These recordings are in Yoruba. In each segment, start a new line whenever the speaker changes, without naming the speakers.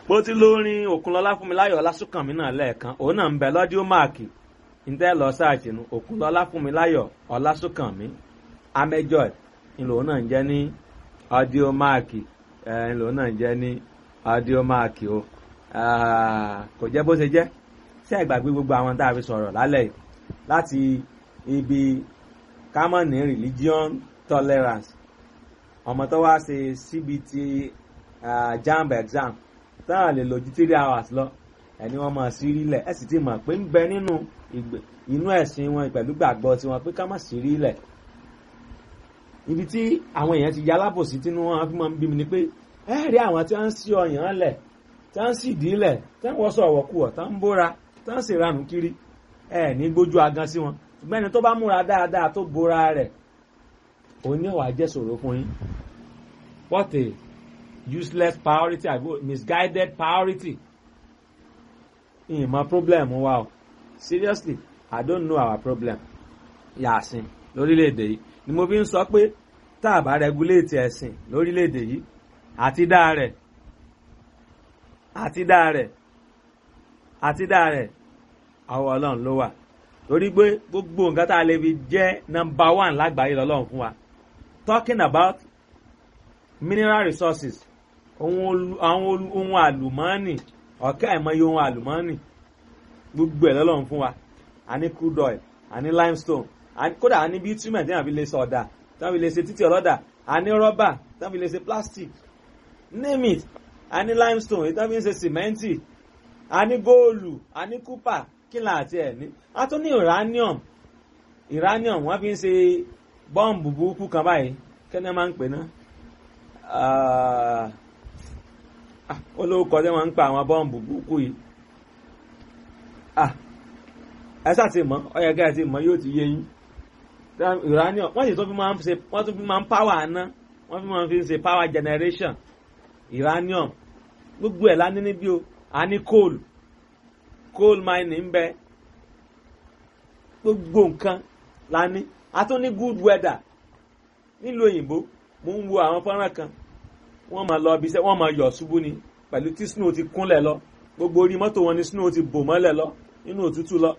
bó ti lórin òkunlọ́lá fún mi láyọ̀ ọlásùnkànmí náà lẹ́ẹ̀kan òun náà ń bẹ lọ́díò máàkì ntẹ́ lọ sáàtì nu òkunlọ́lá fún mi láyọ̀ ọlásùnkànmí amẹ́jọ́d ńlò náà ń jẹ́ ní ọdíò máàkì ńlò náà ń jẹ́ ní ọdíò máàkì o kò jẹ́ bó ṣe jẹ́ sí àgbàgbé gbogbo àwọn tá a fi sọ̀rọ̀ lálẹ́ yìí láti ibi common religion tolerance ọmọ tó wá ṣe cbt uh, jamb exam táwọn lè lò ju three hours lọ ẹni wọn máa sí rílẹ̀ ẹ sì ti mọ̀ pé ń bẹ nínú inú ẹ̀sìn wọn pẹ̀lú gbàgbọ́ tiwọn pé ká má sí rílẹ̀ ibi tí àwọn èèyàn ti ya alábòsí tínú wọn fi máa ń bí mi ni pé ẹ rí àwọn tí wọ́n ń sí ọyàn lẹ̀ tí wọ́n ń sì dílẹ̀ tí wọ́n wọ́sọ̀ ọ̀wọ́kùwọ̀ tí wọ́n ń bóra tí wọ́n sì ranù kiri ẹ ní gbójú agan sí wọn ṣùgbọ́n ẹni tó bá múra dáadáa tó bóra rẹ̀ òun ní ọ̀wà jẹ́ ṣòro fún yín what a useless priority àbí misguided priority ìmọ̀ problem wa o seriously i don't know our problem yàsìn lórílẹ̀‐èdè yìí ni mo fi ń sọ pé tá a bá regulate ẹ̀sìn lórílẹ̀‐èdè yìí àti dá rẹ̀ àti dá rẹ̀ àti dá rẹ̀ àwọn ọlọ́run ló wà torí pé gbogbo nǹkan tá a lè fi jẹ́ number one lágbàáyé lọ́lọ́run fún wa talking about mineral resources àwọn ohun àlùmọ́ọ́nì ọ̀kẹ́ àìmọye ohun àlùmọ́ọ́nì gbogbo ẹ̀ lọ́lọ́run fún wa a ní crude oil a ní limestone kódà a ní bitumen tí wọ́n fi lè ṣe ọ̀dà tí wọ́n fi lè ṣe títì ọlọ́dà a ní rọ́bà tí wọ́n fi lè ṣe plastic name it a ní limestone tí wọ́n fi ń ṣe sìmẹ́ǹtì a ní góòlù a ní kúpà kí là àti ẹ̀ ní a tún ní uranium uranium wọ́n fi ń ṣe bọ́ǹbù burúkú kan báyìí kí ni wọ́n máa ń pè náà olóòkọ tí wọ́n ń pa àwọn bọ́ǹbù burúkú yìí ẹ sáti mọ̀ ọyẹ gẹ́gẹ́ ti mọ̀ yóò ti yé yín uranium wọ́n sì tún fi máa ń ṣe wọ́n tún fi máa ń power aná wọ́n fi máa ń fi ṣe power generation uranium gbogbo ẹ̀ lání níbí o a ní coal coal mining ń bẹ gbogbo nǹkan lání a tún ní good weather nílùú òyìnbó mo ń wo àwọn fọ́nrán kan wọ́n máa lọ ibi iṣẹ́ wọ́n máa yọ̀ ṣubú ni pẹ̀lú tí snow ti kúnlẹ̀ lọ gbogbo orí mọ́tò wọn ni snow ti bò mọ́lẹ̀ lọ nínú òtútù lọ.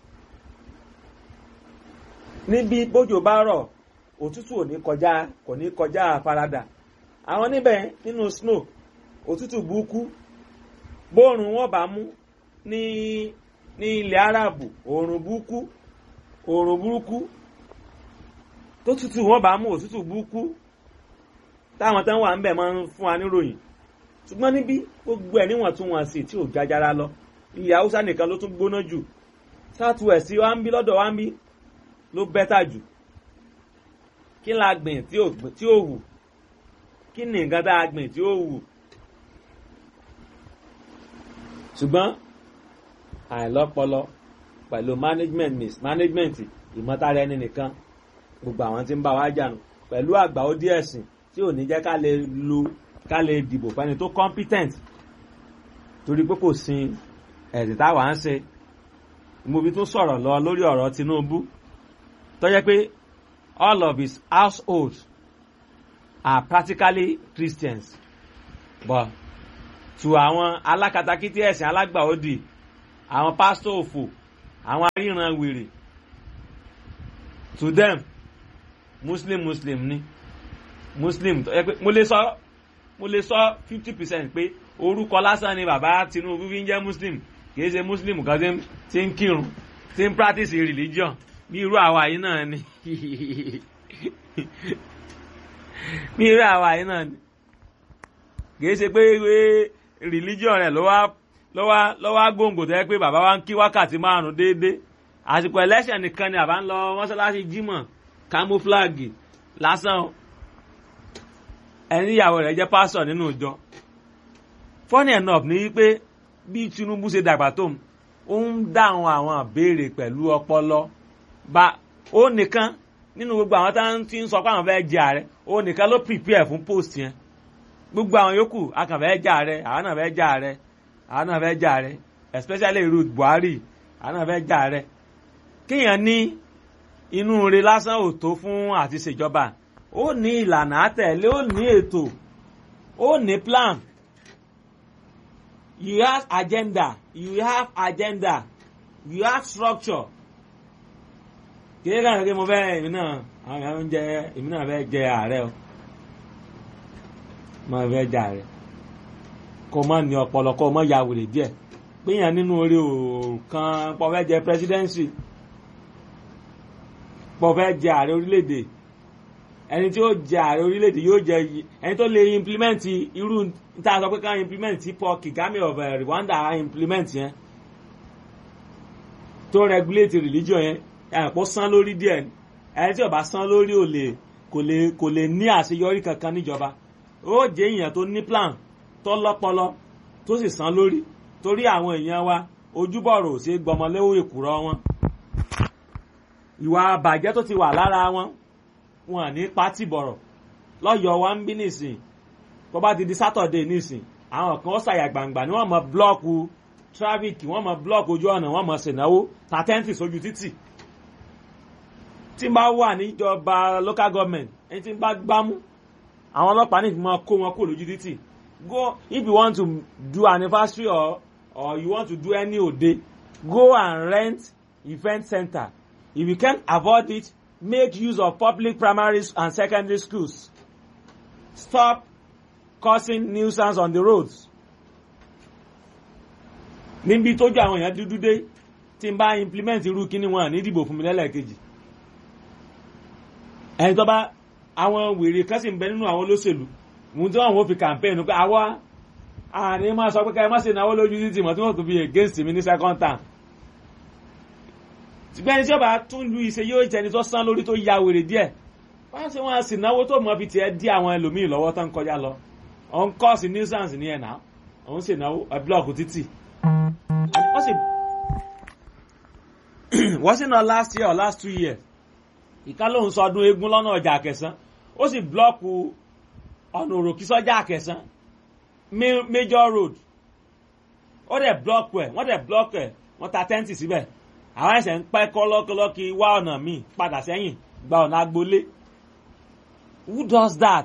níbi bójò bá rọ̀ òtútù ò ní kọjá kò ní kọjá àfaradà àwọn níbẹ̀ nínú snow òtútù burúkú bóòrùn wọn bá mú ní ní ilẹ̀ Árábù òòrùn burúkú òòrùn burúkú tó tútù wọn bá mú òtútù burúkú táwọn tán wà ń bẹ̀ máa ń fún wa níròyìn ṣùgbọ́n níbí gbogbo ẹ̀ níwọ̀n tún wọn sí tí ò jájára lọ ilẹ̀ haúsá nìkan ló tún gbóná jù south west wa ń bí lọ́dọ̀ wa ń bí ló bẹ́tà jù kí la gbìn tí ò wù kí ni nǹkan tá a gbìn tí ó wù ṣùgbọ́n àìlọ́pọlọ pẹ̀lú management mismanagement ìmọ̀tara ẹni nìkan gbogbo àwọn tí ń bá wa jà nù pẹ̀lú àgbà ó díẹ̀ sìn tí ò ní jẹ́ ká lè lo ká lè dìbò fẹ́ni tó competent torí pé kò sin ẹ̀sìn táwa ń ṣe mo fi tún sọ̀rọ̀ lọ lórí ọ̀rọ̀ Tinubu tó jẹ́ pé all of his household are practically Christians but to àwọn alákatakítí ẹ̀sìn alágbàódì àwọn pásítọ̀ òfò àwọn aríran wèrè to them muslim muslim ni muslim tó yẹ pé mo lè sọ mo lè sọ fifty percent pé orúkọ lásán ni bàbá Tinubu fi ń jẹ́ muslim kì í ṣe muslim kan tí ń kírun tí ń practice religion bí irú àwa yìí náà ni bí irú àwa yìí náà ni kì í ṣe pé religion rẹ̀ ló wá ló wá ló wá gbòǹgbò tó yẹ pé bàbá wa ń kí wákàtí márùn déédéé àsìkò election nìkan ni àbá ń lọ mọ́ṣáláṣí jímọ̀ camouflage lásán ẹni ìyàwó rẹ̀ jẹ́ pásọ̀ nínú ìjọ funny enough ni wípé bí Tinubu ṣe dàgbà tó ó ń dáhùn àwọn àbéèrè pẹ̀lú ọpọlọ bá ó nìkan nínú gbogbo àwọn tá ti ń sọ pé àwọn fẹ́ jẹ ààrẹ ó nìkan ló prepare fún post yẹn gbogbo àwọn yòókù akànfẹ́ jẹ ààrẹ àwọn náà fẹ́ jẹ ààrẹ àwọn náà fẹ́ jẹ ààrẹ especially Ruth Buhari àwọn náà fẹ́ jẹ ààrẹ kéèyàn ní inú rẹ̀ lásán ò tó fún àti ṣèjọba ó ní ìlànà àtẹ̀lé ó ní ètò ó ní plan you have agenda you have agenda you have structure kì í kàn kí mo fẹ́ èmi náà àwọn èèyàn ń jẹ èmi náà fẹ́ jẹ ààrẹ o mo fẹ́ jẹ ààrẹ kó má ní ọpọlọ kó má ya wèrè díẹ̀ péyàn nínú orí òòkan pọ̀ fẹ́ jẹ presidency pọ̀ fẹ́ jẹ ààrẹ orílẹ̀-èdè ẹni tí ó jẹ ààrẹ orílẹ̀-èdè yóò jẹ ẹni tó lè implement irú tá a sọ pé ká implement tí Paul Kagame of uh, Rwanda implement yẹn tó regulate religion yẹn ẹ̀pọ̀ san lórí díẹ̀ ẹni tí ó bá san lórí ò lè kò lè kò lè ní àṣeyọrí kankan níjọba ó jẹ́ èèyàn tó ní plan tó lọ́pọlọ tó sì san lórí torí àwọn èèyàn wa ojúbọ̀rọ̀ ò ṣe gbọmọléwò èkùrọ́ wọn ìwà àbàjẹ́ tó ti wà lára wọn wọn ní pátì bọ̀rọ̀ lọ́yọ̀ọ́ wa ń bí nìsín tó bá ti di sátọ̀dé nìsín àwọn kan ó ṣàyà gbangba ni wọ́n mọ blọ́ọ̀kù tráfíkì wọ́n mọ blọ́ọ̀kù ojú ọ̀nà wọ́n mọ ṣènáwó tàtẹ́ǹtì sójú títì tí n bá wà níjọba local government ẹni tí n bá gbámú àwọn ọlọ́pàá ní ìfimọ́ kó wọn kó lójú títì go if you want to do anniversary or or you want to do any ode go and rent event center if you can't avoid it make use of public primary and secondary schools stop causing nuisance on the roads níbi tójú àwọn èèyàn dúdú dé tí n bá implement irú kíní wọn ní ìdìbò fún mi lẹ́lẹ́kejì ẹni tó bá àwọn wèrè kan sì ń bẹ nínú àwọn olóṣèlú mú tí wọn ò fi campaign pé àwa àní máa sọ pé ká ẹ má ṣe náwó lójú títì mọ́ tí wọ́n tún fi against mi ní second term ṣùgbọ́n ẹni tí ó bá tún lu ìṣe yóò jẹni tó sán lórí tó ya wèrè díẹ̀ wọ́n ṣe wọ́n sì náwó tó mọ́ fi tiẹ̀ dí àwọn ẹlòmíì lọ́wọ́ tó ń kọjá lọ òun kọ́ sí nuisance ní ẹ̀ náà òun sì náwó ẹ̀ blọọkù títì wọ́n sì wọ́n sì náà last year or last two years ìka lóun sọ ọdún eégún lọ́nà ọjà àkẹsán ó sì blọọkù ọ̀nà òròkì sọ́jà àkẹsán major road ó dẹ̀ blọọkù ẹ̀ wọ́n dẹ̀ blọọkù ẹ̀ wọ́n ta tẹ́ǹtì síbẹ̀ àwọn ẹsẹ̀ ń pẹ́ kọ́lọ́kọ́lọ́kì wá ọ̀nà míì padà sẹ́yìn gba ọ̀nà agbolé who does that?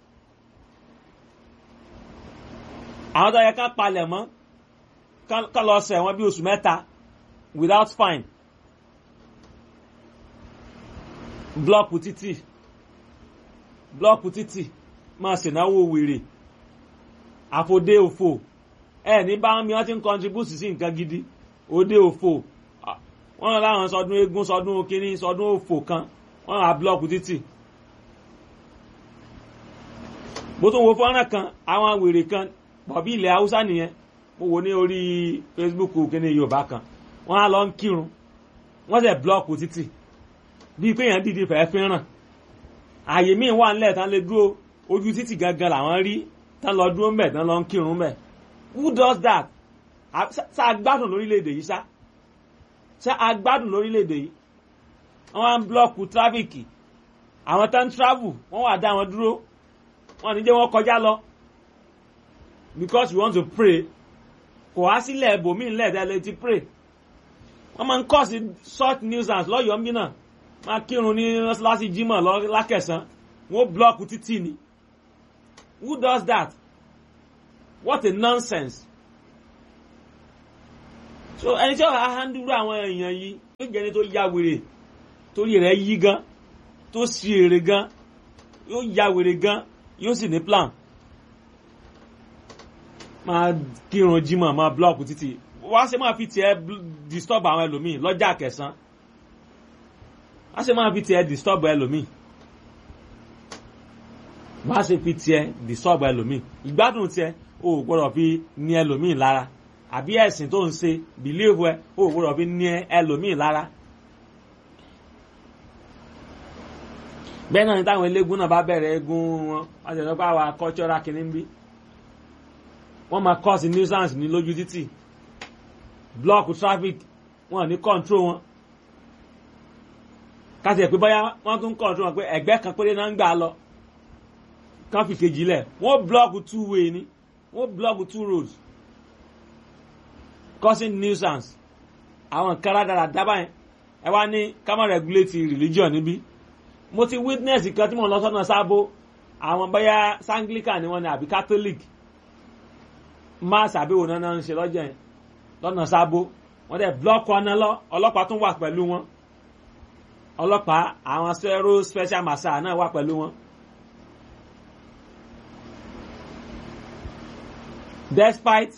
àwọn tó yẹ ká palẹ̀ mọ́ ká lọ ṣẹ̀ wọ́n bí oṣù mẹ́ta without fine blọọkù títì blọọkù títì máa ṣènáwó wèrè àfòdé òfò ẹ ní bá mi wọ́n ti ń contribute sí nǹkan gidi òde òfò wọ́n láwọn sọdún eégún sọdún kínní sọdún òfò kan wọ́n ra blọọkù títì mo tún wo fọ́nrán kan àwọn wèrè kan bọ̀bí ilẹ̀ haúsá nìyẹn mo wò ní orí facebook kínní yorùbá kan wọ́n á lọ ń kírun wọ́n sẹ̀ blọọkù títì bíi pé èèyàn dìde fẹ́ẹ́ fẹ́ràn ààyè míì wà nílẹ̀ tán lè dúró ojú títì gangan làwọn rí tán lọ dúró mbẹ̀ tán lọ ń kírun mbẹ̀ who does that ṣá agbádùn lórílẹ̀‐èdè yìí ṣá ṣá agbádùn lórílẹ̀‐èdè yìí wọ́n á ń blọ́ọ̀kù tráfíkì àwọn tán travel wọ́n wà dá wọn dúró wọ́n ní jẹ́ wọ́n kọjá lọ because we want to pray kò wá sílẹ̀ ibòmíì ńlẹ̀ tẹ́lẹ̀ ti pray wọ́n máa ń kọ́ sí short nuisance lọ́yọ̀ọ́ mbí náà máa kírun ní láti jímọ̀ lákẹ̀sán wọ́n blọ́ọ̀kù títì ni who does that what a nonsense so ẹni tí ó wà á handúrú àwọn èèyàn yìí yóò jẹ́ ẹni tó ya wèrè torí rẹ̀ yí gan tó sì èrè gan yóò ya wèrè gan yóò sì ní plan máa kírun jímọ̀ máa blọ́ọ̀kù títì wá ṣe máa fi tiẹ̀ disturb àwọn ẹlòmíì lọ́jà kẹsàn-án wá ṣe máa fi tiẹ̀ disturb ẹlòmíì wá ṣe fi tiẹ̀ disturb ẹlòmíì ìgbádùn tiẹ̀ o ò gbọ́dọ̀ fi ní ẹlòmíì lára àbí ẹ̀sìn tó ń ṣe bìlíìfù ẹ o ò gbọ́dọ̀ fi ní ẹlòmíì lára. bẹ́ẹ̀ náà ni táwọn eléégún náà bá bẹ̀rẹ̀ eégún wọn wọ́n ti sọ pé àwa cultural kìíní ń bí wọ́n máa cause nuisance ní lójú títì block traffic wọn ní control wọn kásì ẹ̀ pé báyà wọ́n tún control wọn pé ẹ̀gbẹ́ kan péré náà ń gbà lọ kán fi kejì lẹ̀ wọ́n block two way ni wọ́n block two roads causing nuisance àwọn nǹkan rádaràda dábàá yẹn ẹ wá ní ká má regulate religion níbí mo ti witness kan tí mo lọ sọ́nà sábó àwọn báyà sanglican ni wọ́n ní àbí catholic mass àbẹ̀wò náà ń ṣe lọ́jọ́ yẹn lọ́nà sábó wọ́n dẹ̀ blọ́ọ̀kì ọ̀nà lọ ọlọ́pàá tún wà pẹ̀lú wọn ọlọ́pàá àwọn sẹ́rọ special massa náà wà pẹ̀lú wọn. despite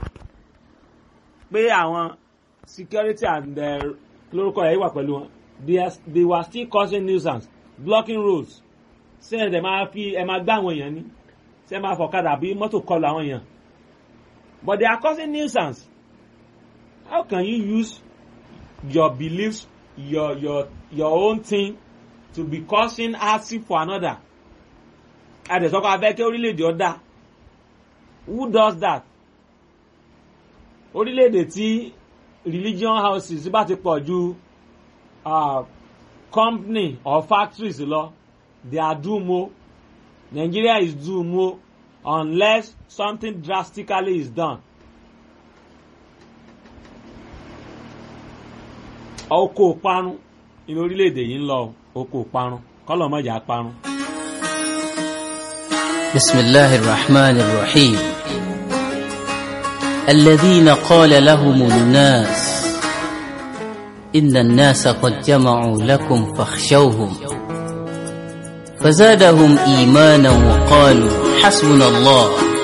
pé àwọn security and lórúkọ yẹn wà pẹ̀lú wọn they, are, they were still causing nuisance blocking roads ṣé ẹ̀ máa fi ẹ̀ máa gbá àwọn èèyàn ní ṣé ẹ̀ máa fọ̀kadà bí mọ́tò kọlù àwọn èèyàn but they are causing nuisance how can you use your beliefs your your your own thing to be causing hardship for another àdẹ̀sọ́kọ̀ abẹ́ kí orílẹ̀-èdè ọ̀dà who does that orílẹ̀-èdè tí religion houses bá ti pọ̀ ju uh, company or factories lọ they are doom o Nigeria is doom o unless something drastically is done. oko parun inú orílẹ̀-èdè yìí ń lọ oko parun kọ́lọ̀ mọ̀jà parun.
بسم الله الرحمن الرحيم الذين قال لهم الناس إن الناس قد جمعوا لكم فاخشوهم فزادهم إيمانا وقالوا حسبنا الله